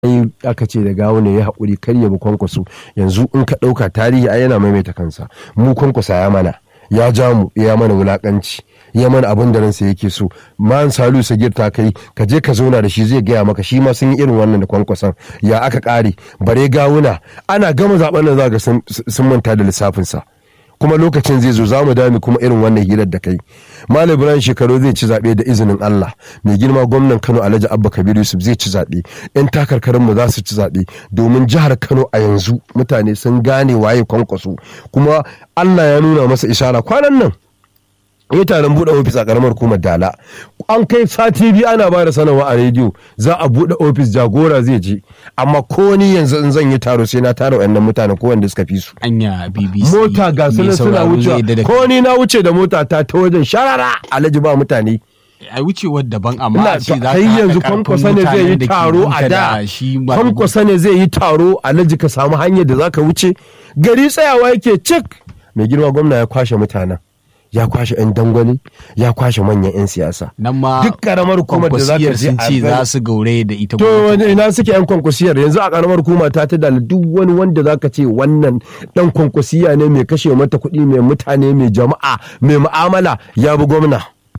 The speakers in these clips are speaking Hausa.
ai aka ce da gawo ne ya haƙuri kar ya bi kwankwaso yanzu in ka ɗauka tarihi ai yana maimaita kansa mu kwankwasa ya mana ya ja mu ya mana wulaƙanci ya mana abin da ransa yake so man salu sagir ta kai ka je ka zauna da shi zai gaya maka shi ma sun yi irin wannan da kwankwason ya aka ƙare bare gawuna ana gama zaben nan za ga sun manta da lissafinsa kuma lokacin zai zo za mu dami kuma irin wannan hirar da kai malam ibrahim shekaru zai ci zaɓe da izinin allah mai girma gwamnan kano alhaji abba kabir yusuf zai ci zaɓe yan takarkarin mu za su ci zaɓe domin jihar kano a yanzu mutane sun gane waye kwankwaso kuma allah ya nuna masa ishara kwanan nan yi taron buɗe ofis a ƙaramar hukumar dala an kai sati biyu ana ba da sanarwa a rediyo za a buɗe ofis jagora zai je amma ko ni yanzu in zan yi taro sai na tara wayannan mutanen ko wanda suka fi su anya bbc mota ga su suna wucewa ko ni na wuce da mota ta ta wajen sharara alhaji ba mutane a wucewar daban amma a ce za ka kai yanzu kwankwasa ne zai yi taro a da kwankwasa ne zai yi taro alhaji ka samu hanyar da za ka wuce gari tsayawa yake cik mai girma gwamna ya kwashe mutanen ya kwashe 'yan dangwale ya kwashe manyan 'yan siyasa nan ma duk karamar hukumar da za ka je sun ce za su gaure da ita to ina suke 'yan kwankwasiyar yanzu a karamar hukuma ta ta dala duk wani wanda za ka ce wannan dan kwankwasiya ne mai kashe mata kuɗi mai mutane mai jama'a mai mu'amala ya bi gwamna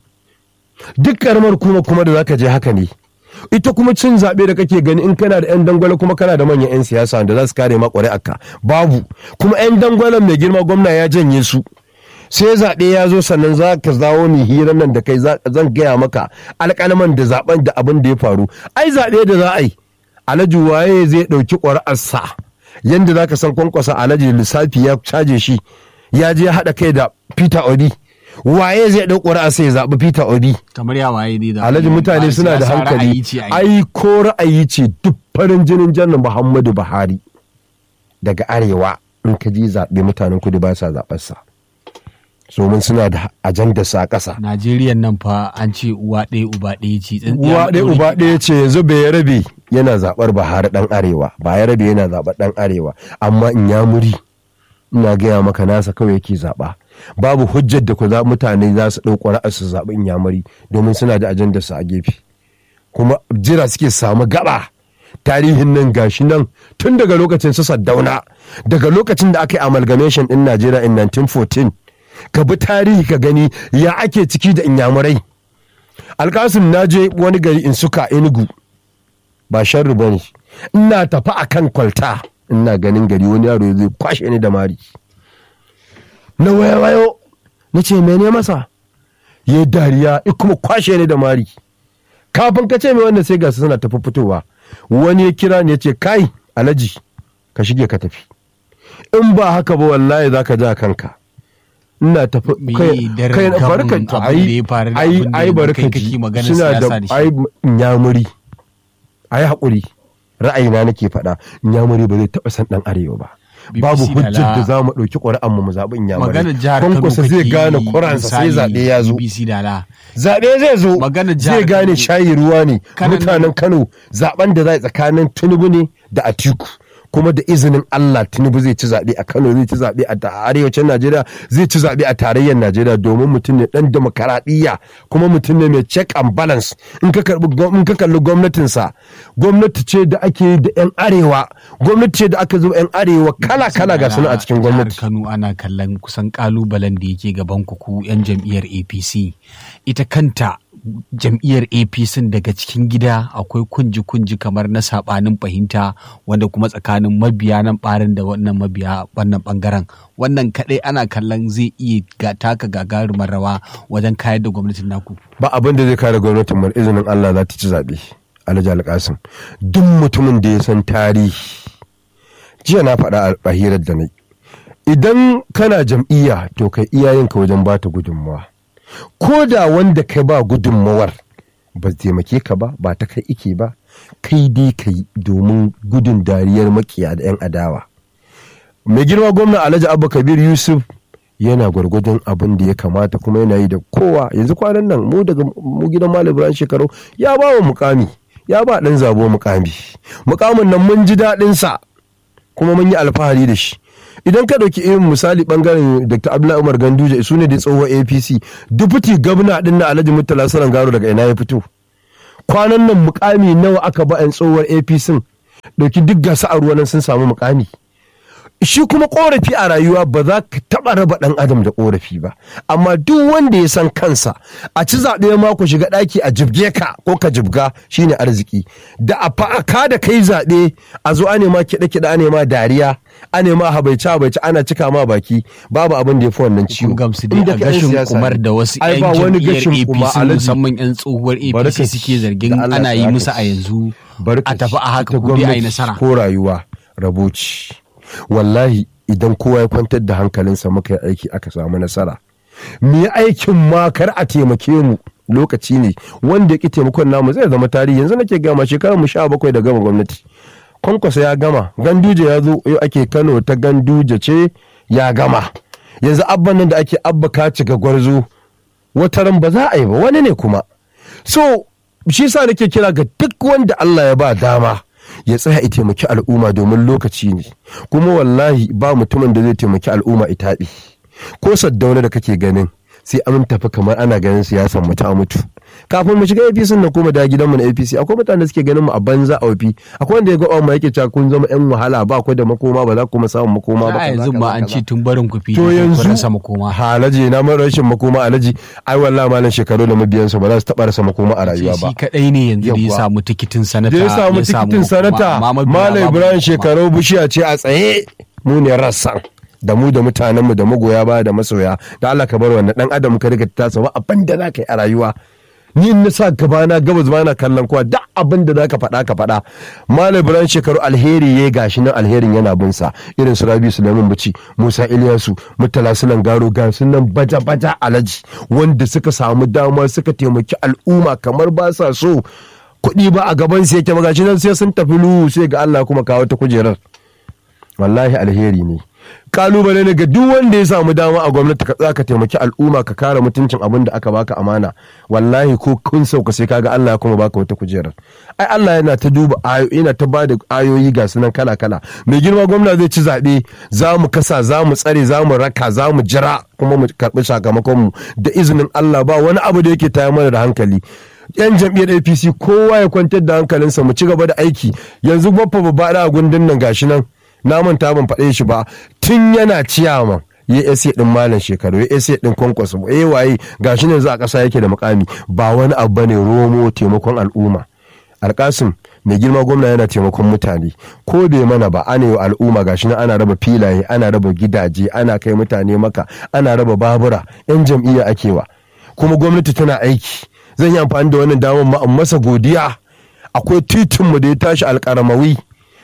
duk karamar hukuma kuma da za ka je haka ne ita kuma cin zaɓe da kake gani in kana da 'yan dangwale kuma kana da manyan 'yan siyasa da za su kare ma ƙuri'arka babu kuma 'yan dangwalen mai girma gwamna ya janye su sai zaɓe ya zo sannan za ka zawo ni hirar nan da kai zan gaya maka alƙalman da zaɓen da abin da ya faru ai zaɓe da za a yi alhaji waye zai ɗauki ƙwararsa yadda za ka san kwankwasa alhaji lissafi ya caje shi ya je haɗa kai da peter obi waye zai ɗau ƙwararsa ya zaɓi peter obi kamar ya waye dai da alhaji mutane suna da hankali ai ko ra'ayi ce duk farin jinin jannan muhammadu buhari daga arewa in ka ji zaɓe mutanen kudu ba sa zaɓarsa. domin suna da ajandar sa ƙasa. Najeriya nan fa an ce uwa ɗaya uba ɗaya ce. Uwa ɗaya uba ɗaya ce yanzu bai rabe yana zaɓar Buhari ɗan Arewa ba ya rabe yana zaɓar ɗan Arewa amma in ya muri ina gaya maka nasa kawai yake zaɓa. Babu hujjar da ku za mutane za su ɗauko ra'ar su zaɓi in ya muri domin suna da ajandar sa a gefe. Kuma jira suke samu gaba. tarihin nan gashi nan tun daga lokacin su saddauna daga lokacin da aka yi amalgamation din Najeriya in 1914 ka bi tarihi ka gani ya ake ciki da inyamurai alkasim na je wani gari in suka enugu ba sharri ba ne ina tafi a kan kwalta ina ganin gari wani yaro zai kwashe ni da mari na waya wayo na ce mene masa ya dariya ya kuma kwashe ni da mari kafin ka ce mai wanda sai gasu suna tafi fitowa wani ya kira ni ya ce kai alaji ka shige ka tafi in ba haka ba wallahi za ka ja kanka ina tafi kai kai barka to ai ai ai barka suna da ai nyamuri ai hakuri ra'ayina nake faɗa nyamuri ba zai taɓa san ɗan arewa ba babu hujjar da za mu ɗauki ƙuri'an mu zaɓi nyamuri kwankwasa zai gane kuransa sai zaɓe ya zo zaɓe zai zo zai gane shayi ruwa ne mutanen kano zaɓen da za tsakanin tinubu ne da atiku kuma da izinin Allah Tinubu zai ci zaɓe a Kano zai ci zaɓe a arewacin Najeriya zai ci zaɓe a tarayyar Najeriya domin mutum ne ɗan demokaradiyya kuma mutum ne mai check and balance in ka in ka kalli gwamnatinsa gwamnati ce da ake da yan arewa gwamnati ce da aka zo yan arewa kala kala ga suna a cikin gwamnati Kano ana kallon kusan kalubalen da yake gaban ku yan jam'iyyar APC ita kanta jam'iyyar apc daga cikin gida akwai kunji-kunji kamar na sabanin fahimta wanda kuma tsakanin mabiya nan barin da wannan mabiya wannan bangaren wannan kadai ana kallon zai iya ga taka gagarumar rawa wajen kayar da gwamnatin naku ba abin da zai kare gwamnatin mu izinin Allah za ta ci zaɓe alhaji alƙasim duk mutumin da ya san tarihi jiya na faɗa a hirar da na idan kana jam'iyya to kai iyayenka wajen bata gudunmawa ko da wanda kai ba gudunmawar ba taimake ka ba ba ta kai ike ba kai dai ka yi domin gudun dariyar makiya da 'yan adawa mai girma gwamna alhaji abba kabir yusuf yana gwargwadon abin da ya kamata kuma yana yi da kowa yanzu kwanan nan mu daga mu gidan malam ibrahim shekaru ya ba wa mukami ya ba dan zabo mukami mukamin nan mun ji daɗin sa kuma mun yi alfahari da shi idan ka ɗauki irin misali bangaren dr abdullahi umar ganduje su ne da tsohon apc dubuti gabna din na alhaji murtala saran garo daga ina ya fito kwanan nan mukami nawa aka ba 'yan tsohuwar apc ɗauki duk gasa a ruwa nan sun samu mukami shi kuma korafi a rayuwa ba za ka taɓa raba ɗan adam da korafi ba amma duk wanda ya san kansa a ci zaɓe ma ku shiga ɗaki a jibge ka ko ka jibga shine arziki da a fa'aka da kai zaɓe a zo a nema kiɗe kiɗe a nema dariya a nema habaice habaice ana cika ma baki babu abin da ya fi wannan ciwo kun gamsu dai Inda a kai ɗan gashin siyasa kumar ne. da wasu Ai, 'yan ba wani jam'iyyar gashin kuma, apc Alhaji. musamman 'yan tsohuwar Bari apc ka suke ci. zargin Da Allah ana yi ya musu ka a yanzu Barka a tafi a haka ita ku dai a yi gwamnati nasara ko rayuwa raboci wallahi idan kowa ya kwantar da hankalinsa muka yi aiki aka samu nasara mu yi aikin ma kar a taimake mu lokaci ne wanda ya ki taimakon namu zai zama tarihi yanzu nake gama shekarar mu sha bakwai da gama gwamnati kwankwasa ya gama ganduje ya zo yau ake kano ta ganduje ce ya gama yanzu abban nan da ake abba kaci ga gwarzo wataran ba za a yi ba wani ne kuma so shi sa nake kira ga duk wanda Allah ya ba dama ya tsaya ya taimaki al'umma domin lokaci ne kuma wallahi ba mutumin da zai taimaki al'umma itaɓi ko saddauna da kake ganin sai an tafi kamar ana ganin siyasan mu ta mutu kafin mu shiga APC na kuma da gidanmu na APC akwai mutane da suke ganin mu a banza a wafi akwai wanda ya ga mu yake cewa kun zama yan wahala ba ku da makoma ba za ku kuma samun makoma ba a kaza, yanzu kaza, ma an kaza. ce tun barin ku fili to kun yanzu rasa makoma halaji na mara rashin makoma alaji ai wallahi malam shekaru da mabiyansa ba za su taba rasa makoma a rayuwa ba shi kadai ne yanzu da ya Yawwa. samu tikitin sanata da ya samu tikitin makoma, sanata amma mabiya malam babu ibrahim makoma. shekaru bishiya ce a tsaye mu ne rassan da mu da mutanenmu da magoya ba da masoya da Allah ka bar wannan dan adam ka riga ta ba abin da za ka yi a rayuwa ni in na sa gaba na gabas ba na kallon kowa duk abin da za ka faɗa ka faɗa malam ibrahim shekaru alheri ya gashi nan alherin yana bin sa irin su rabi sulaiman bici musa iliyasu murtala sulan garo ga su nan baja baja alaji wanda suka samu dama suka taimaki al'umma kamar ba sa so kuɗi ba a gaban su yake magashi nan sai sun tafi luhu sai ga Allah kuma kawo ta kujerar wallahi alheri ne kalubale ne ga duk wanda ya samu dama a gwamnati ka tsaka taimaki al'umma ka kare mutuncin abin da aka baka amana wallahi ko kun sauka sai kaga Allah ya kuma baka wata kujerar ai Allah yana ta duba ayo yana ta bada ayoyi ga sunan kala kala mai girma gwamna zai ci zabe za mu kasa za mu tsare za mu raka za mu jira kuma mu karbi sakamakon mu da izinin Allah ba wani abu da yake tayar mana da hankali yan jam'iyyar apc kowa ya kwantar da hankalinsa mu ci gaba da aiki yanzu baffa babba da gundun nan gashi nan na manta ban faɗe shi ba tun yana ciyaman ya ese din malam shekaru ya ese din kwankwaso eh waye gashi ne yanzu a ƙasa yake da mukami ba wani abu bane romo taimakon al'umma alkasim mai girma gwamna yana taimakon mutane ko bai mana ba ana yi wa al'umma gashi nan ana raba filaye ana raba gidaje ana kai mutane maka ana raba babura yan jam'iyya ake wa kuma gwamnati tana aiki zan yi amfani da wannan damar ma in masa godiya akwai titinmu da ya tashi alkaramawi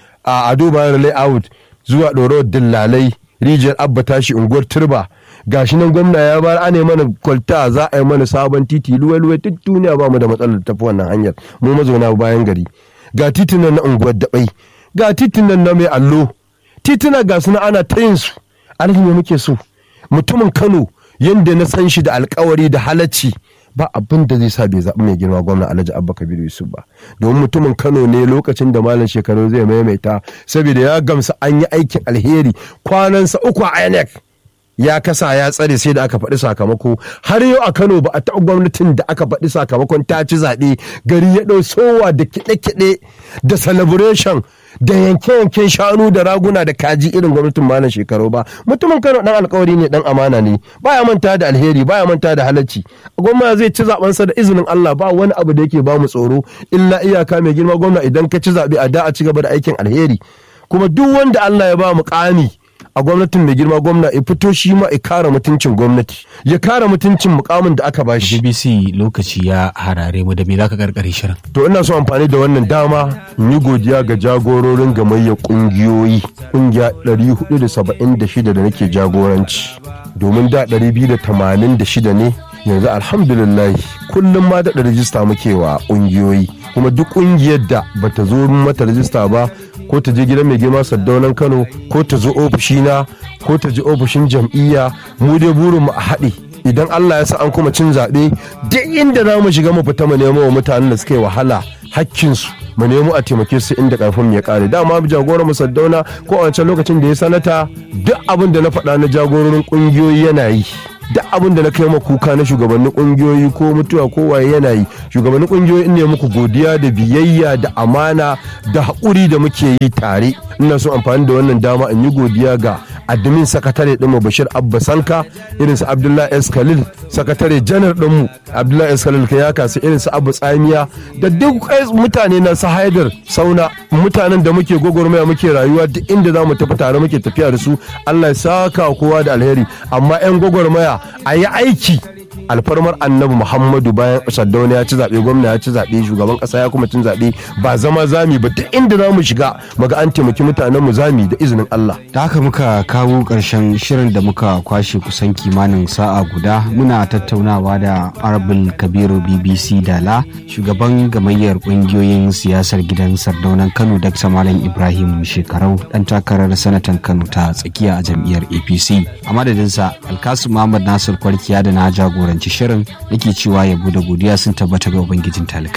a ado bayan layout zuwa ɗorawar dillalai rijiyar abba tashi unguwar turba gashi nan gwamna ya bar ana mana kwalta za a yi mana sabon titi luwai-luwai duk duniya ba mu da matsalar tafi wannan hanyar mu mazauna bayan gari ga titin nan na unguwar daɓai ga titin nan na mai allo tituna ga suna ana ta yin su alhaji me muke so mutumin kano yadda na san shi da alkawari da halacci ba abin da zai sa bai zaɓi mai girma gwamna alhaji abba kabiru yusuf ba domin mutumin kano ne lokacin da malam shekaru zai maimaita saboda ya gamsa an yi aikin alheri kwanansa uku a inec ya kasa ya tsare sai da aka faɗi sakamako har yau a kano ba a taɓa gwamnatin da aka faɗi sakamakon ta ci zaɓe gari ya ɗau sowa da kiɗe-kiɗe da celebration da yanke-yanken shanu da raguna da kaji irin gwamnatin malam shekaru ba mutumin kano dan alkawari ne dan amana ne baya manta da alheri baya manta da halacci gwamna zai ci zabensa da izinin Allah ba wani abu da yake ba mu tsoro illa iyaka mai girma gwamna idan ka ci zabe a da a ci gaba da aikin alheri kuma duk wanda Allah ya ba mu kami a gwamnatin mai girma gwamna ya fito shi ma ya kare mutuncin gwamnati ya kare mutuncin mukamin da aka bashi BBC lokaci ya harare mu da me zaka karkare shirin to ina so amfani da wannan dama in yi godiya ga jagororin gamayyar kungiyoyi kungiya 476 da nake jagoranci domin da 286 ne yanzu alhamdulillah kullum ma da rajista muke wa kungiyoyi kuma duk kungiyar da bata zo mata rajista ba ko ta je gidan mai girma saddaunan kano ko ta zo ofishina ko ta je ofishin jam'iyya mu dai burin mu a haɗe idan Allah ya sa an kuma cin zaɓe duk inda za mu shiga mu fita mu nemo wa mutanen da suka yi wahala hakkinsu mu nemo a taimake su inda karfin ya kare dama jagoran mu saddauna ko a wancan lokacin da ya sanata duk abin da na faɗa na jagororin ƙungiyoyi yana yi duk abin da na kai ma kuka na shugabannin kungiyoyi ko mutuwa ko waye yana yi shugabannin kungiyoyi ne muku godiya da biyayya da amana da haƙuri da muke yi tare ina so amfani da wannan dama in yi godiya ga admin sakatare ɗinmu bashir abba sanka irin su abdullahi s khalil sakatare janar ɗinmu abdullahi s khalil ya kasu irin su abu tsamiya da duk mutane na su haidar sauna mutanen da muke gwagwarmaya muke rayuwa duk inda za mu tafi tare muke tafiya da su allah ya saka kowa da alheri amma 'yan gwagwarmaya a yi aiki alfarmar annabi muhammadu bayan saddauna ya ci zaɓe gwamna ya ci zaɓe shugaban ƙasa ya kuma cin zaɓe ba zama zami ba duk inda za mu shiga muga an taimaki mutanen mu zami da izinin Allah. da haka muka kawo ƙarshen shirin da muka kwashe kusan kimanin sa'a guda muna tattaunawa da arabul kabiru bbc dala shugaban gamayyar ƙungiyoyin siyasar gidan sardaunan kano dr malam ibrahim shekarau ɗan takarar sanatan kano ta tsakiya a jam'iyyar apc a madadinsa alkasu muhammad nasir kwarkiya da na jagoranci shirin nake cewa yabo da godiya sun tabbata ga ubangijin talikai